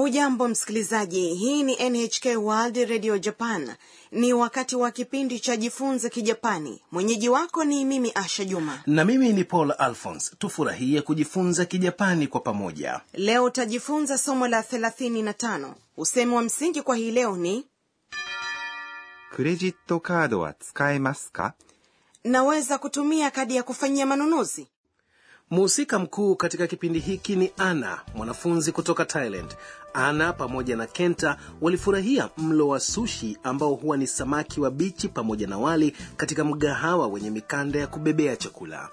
hujambo msikilizaji hii ni nhk world radio japan ni wakati wa kipindi cha jifunze kijapani mwenyeji wako ni mimi asha juma na mimi ni paul alphons tufurahie kujifunza kijapani kwa pamoja leo utajifunza somo la 35 usemi wa msingi kwa hii leo ni クレジットカードは使えますか naweza kutumia kadi ya kufanyia manunuzi mhusika mkuu katika kipindi hiki ni ana mwanafunzi kutoka thailand ana pamoja na kenta walifurahia mlo wa sushi ambao huwa ni samaki wa bichi pamoja na wali katika mgahawa wenye mikanda ya kubebea chakula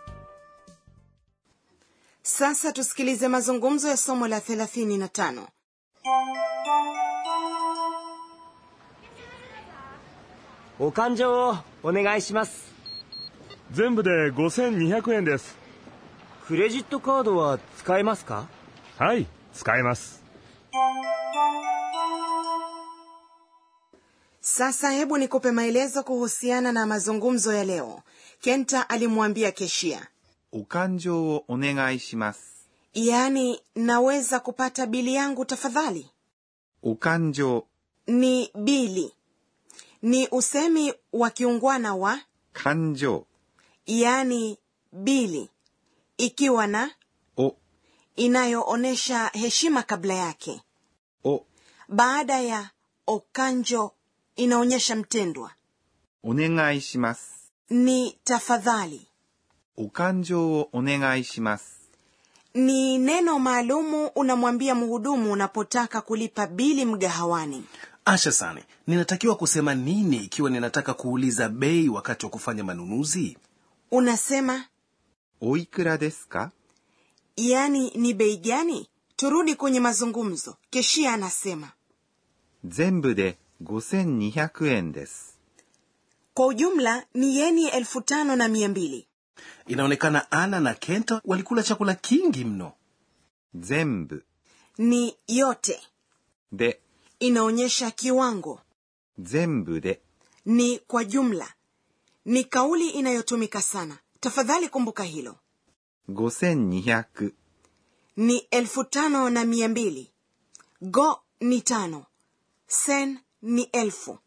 sasa tusikilize mazungumzo ya somo la 35 お勘定をお願いします全部で5200円ですクレジットカードは使えますかはい使えます sasa hebu nikupe maelezo kuhusiana na mazungumzo ya leo kenta alimwambia keshia お勘定をお願いします。 yaani naweza kupata bili yangu tafadhali お勘定、 ni bili ni usemi wa kiungwana wa 勘定 yaani bili ikiwa na を、 inayoonyesha heshima kabla yake を baada ya okanjo inaonyesha mtendwa お願いします。 ni tafadhali お勘定をお願いします。 ni neno maalumu unamwambia mhudumu unapotaka kulipa bili mgahawani asha sane ninatakiwa kusema nini ikiwa ninataka kuuliza bei wakati wa kufanya manunuzi unasema おいくらですか yaani ni bei gani turudi kwenye mazungumzo keshia anasema 全部で5200円です。 kwa ujumla ni yeni elfu tano na mia mbili inaonekana ana na kenta walikula chakula kingi mno 全部 ni yote で、 inaonyesha kiwango 全部で ni kwa jumla ni kauli inayotumika sana tafadhali kumbuka hilo 5200 ni elfu tano na mia mbili go ni tano sen ni elfu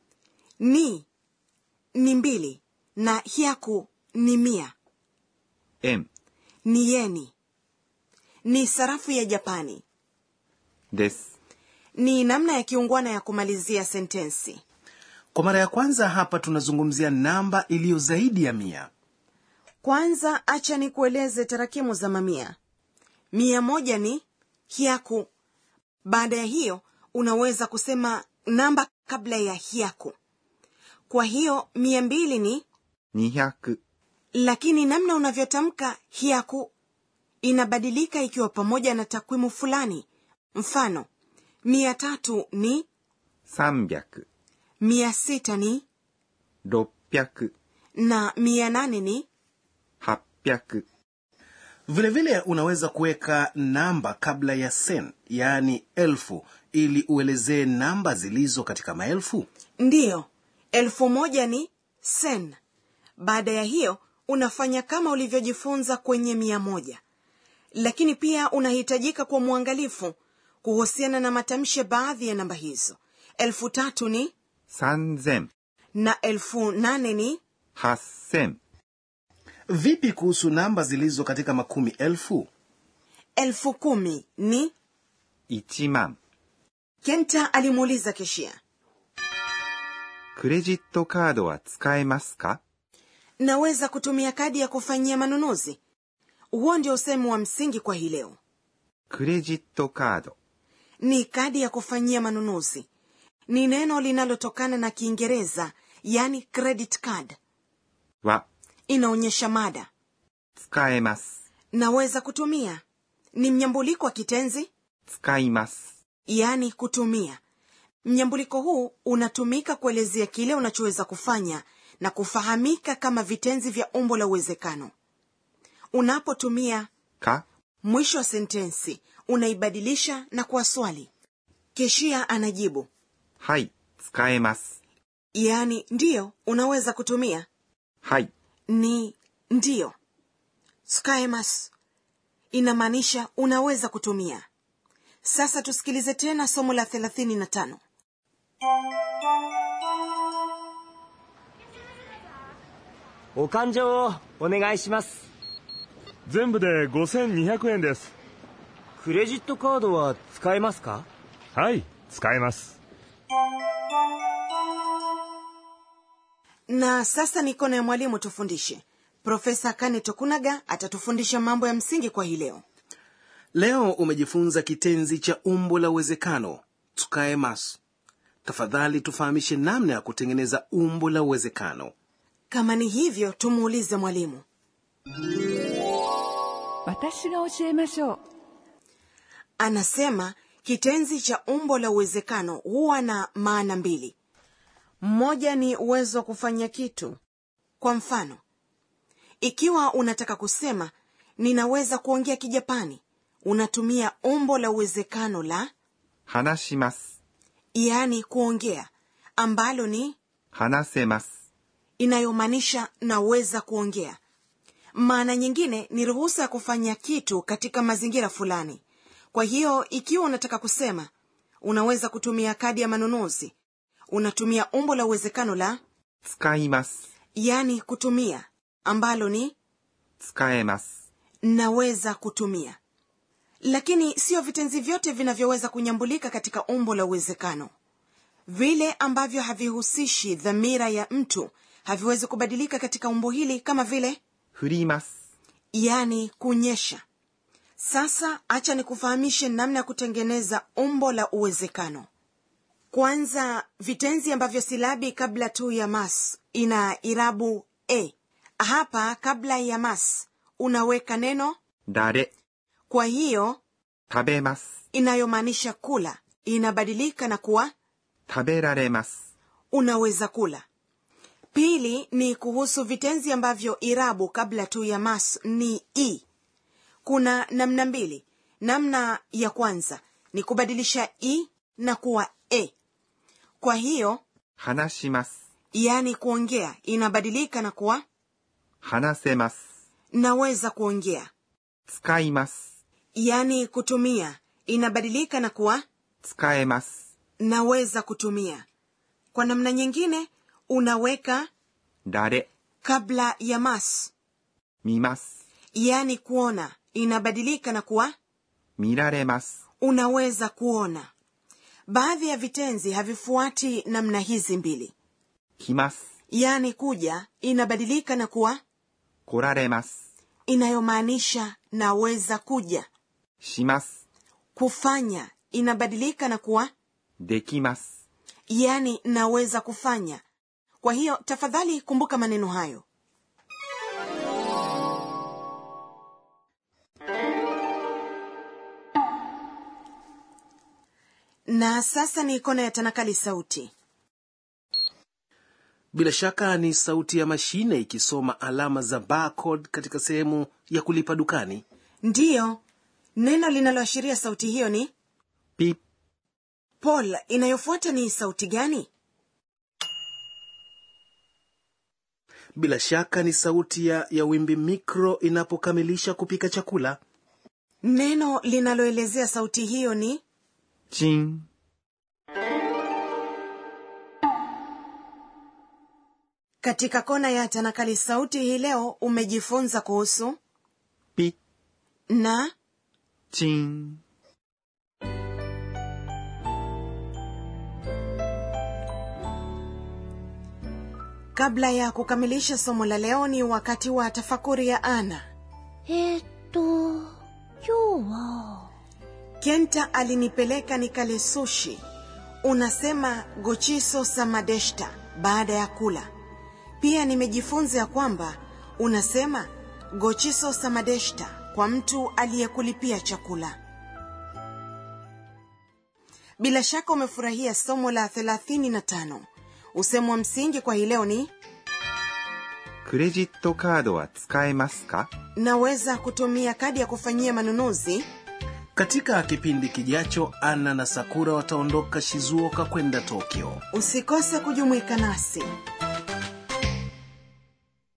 ni ni mbili na hiaku ni mia 円 ni yeni ni sarafu ya japani です。 ni namna ya kiungwana ya kumalizia sentensi kwa mara ya kwanza hapa tunazungumzia namba iliyo zaidi ya mia kwanza acha ni kueleze tarakimu za mamia mia moja ni hiaku baada ya hiyo unaweza kusema namba kabla ya hiaku kwa hiyo mia mbili ni 200 lakini namna unavyotamka hiaku inabadilika ikiwa pamoja na takwimu fulani mfano mia tatu ni 300 mia sita ni 600 na mia nane ni 800 vilevile vile unaweza kuweka namba kabla ya sen yaani elfu ili uelezee namba zilizo katika maelfu ndiyo elfu moja ni sen baada ya hiyo unafanya kama ulivyojifunza kwenye mia moja lakini pia unahitajika kwa mwangalifu kuhusiana na matamshi ya baadhi ya namba hizo elfu tatu ni 3000 na elfu nane ni 8000 vipi kuhusu namba zilizo katika makumi elfu elfu kumi ni 1万 kenta alimuuliza keshia クレジットカードは使えますか naweza kutumia kadi ya kufanyia manunuzi huo ndio usemi wa msingi kwa hii leo クレジットカード ni kadi ya kufanyia manunuzi ni neno linalotokana na kiingereza yani credit card は inaonyesha mada 使えます。 naweza kutumia ni mnyambuliko wa kitenzi 使います。 yani kutumia mnyambuliko huu unatumika kuelezea kile unachoweza kufanya na kufahamika kama vitenzi vya umbo la uwezekano unapotumia か mwisho wa sentensi unaibadilisha na kuwa swali keshia anajibu はい、使えます。 yaani ndiyo unaweza kutumia はい、 ni ndiyo skaemas inamaanisha unaweza kutumia sasa tusikilize tena somo la 35 お勘定をお願いします全部で5200円ですクレジットカードは使えますかはい使えます na sasa mikono ya mwalimu tufundishe profesa kane tokunaga atatufundisha mambo ya msingi kwa hii leo leo umejifunza kitenzi cha umbo la uwezekano tsukaemasu tafadhali tufahamishe namna ya kutengeneza umbo la uwezekano kama ni hivyo tumuulize mwalimu 私が教えましょう anasema kitenzi cha umbo la uwezekano huwa na maana mbili mmoja ni uwezo wa kufanya kitu kwa mfano ikiwa unataka kusema ninaweza kuongea kijapani unatumia umbo la uwezekano la 話します。 yaani kuongea ambalo ni 話せます。 inayomaanisha naweza kuongea maana nyingine ni ruhusa ya kufanya kitu katika mazingira fulani kwa hiyo ikiwa unataka kusema unaweza kutumia kadi ya manunuzi unatumia umbo la uwezekano la 使います。 yaani kutumia ambalo ni 使えます。 naweza kutumia lakini sio vitenzi vyote vinavyoweza kunyambulika katika umbo la uwezekano vile ambavyo havihusishi dhamira ya mtu haviwezi kubadilika katika umbo hili kama vile 振ります。 yani kunyesha sasa acha nikufahamishe namna ya kutengeneza umbo la uwezekano kwanza vitenzi ambavyo silabi kabla tu ya mas ina irabu e hapa kabla ya mas unaweka neno 誰、 kwa hiyo 食べます。 inayomaanisha kula inabadilika na kuwa 食べられます。 unaweza kula pili ni kuhusu vitenzi ambavyo irabu kabla tu ya mas ni i kuna namna mbili namna ya kwanza ni kubadilisha i na kuwa e kwa hiyo 話します。 yaani kuongea inabadilika na kuwa 話せます。 naweza kuongea 使います。 yaani kutumia inabadilika na kuwa 使えます。 naweza kutumia kwa namna nyingine unaweka 誰、 kabla ya mas 見ます。 yaani kuona inabadilika na kuwa 見られます。 unaweza kuona baadhi ya vitenzi havifuati namna hizi mbili 来ます。 yaani kuja inabadilika na kuwa 来られます。 inayomaanisha naweza kuja します。 kufanya inabadilika na kuwa できます。 yaani naweza kufanya kwa hiyo tafadhali kumbuka maneno hayo na sasa ni kona ya tanakali sauti bila shaka ni sauti ya mashine ikisoma alama za barcode katika sehemu ya kulipa dukani ndiyo neno linaloashiria sauti hiyo ni ピッ、 paul inayofuata ni sauti gani bila shaka ni sauti ya, ya wimbi mikro inapokamilisha kupika chakula neno linaloelezea sauti hiyo ni チン、 katika kona ya tanakali sauti hii leo umejifunza kuhusu ピッ、 na チン。 kabla ya kukamilisha somo la leo ni wakati wa tafakuri ya ana えーっと、今日は、 kenta alinipeleka nikale sushi unasema gochiso samadeshta baada ya kula pia nimejifunza ya kwamba unasema gochiso samadeshta kwa mtu aliyekulipia chakula bila shaka umefurahia somo la 35 usemo wa msingi kwa hii leo ni クレジットカードは使えますか naweza kutumia kadi ya kufanyia manunuzi katika kipindi kijacho ana na sakura wataondoka shizuoka kwenda tokyo usikose kujumuika nasi